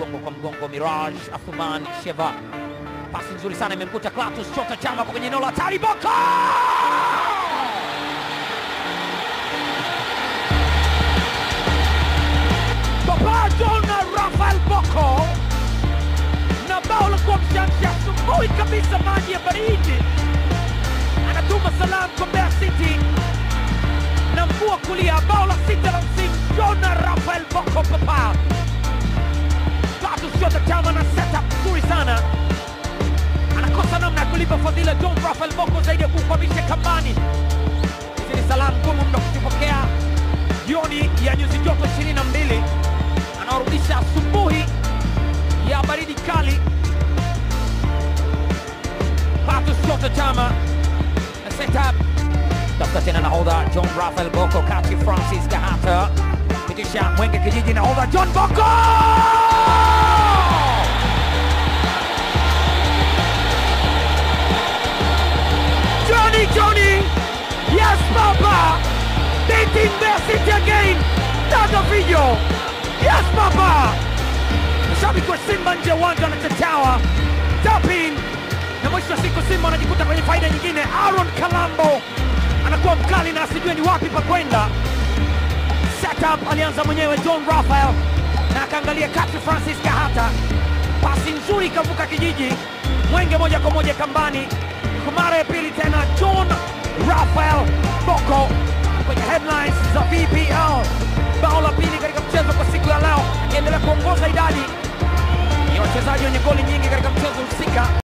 mgongo kwa mgongo. Miraj Athman Sheva, pasi nzuri sana imemkuta Clatous Chota Chama hapo kwenye eneo la hatari. Boko Papa John Rafael Boko na bao la kuwa mshamshi asubuhi kabisa, maji ya baridi, anatuma salamu kwa Mbeya City na mguu wa kulia, bao la sita la msimu. John Rafael Boko Papa Clatous Chota Chama na setup nzuri sana, anakosa namna ya kulipa fadhila John Rafael Boko zaidi ya kukwamisha kambani. Hizi ni salamu ngumu mno kuzipokea jioni ya nyuzi joto 22 anaorudisha asubuhi ya baridi kali. Clatous Chota Chama na setup tafuta tena nahodha John Rafael Boko kati Francis Kahata pitisha Mwenge Kijiji, nahodha John Boko Johnny Johnny yes papa dating Mbeya City again Daga video yes papa mashabiki wa Simba nje ya uwanja wanachachawa tapin na mwisho wa siku Simba wanajikuta kwenye faida nyingine. Aaron Kalambo anakuwa mkali na asijue ni wapi pa kwenda. Setup alianza mwenyewe John Rafael na akaangalia kati Francis Kahata, pasi nzuri ikavuka kijiji, Mwenge moja kwa moja kambani. Kwa mara ya pili tena John Rafael Boko kwenye headlines za VPL, bao la pili katika mchezo kwa siku ya leo, akiendelea kuongoza idadi ya wachezaji wenye goli nyingi katika mchezo husika.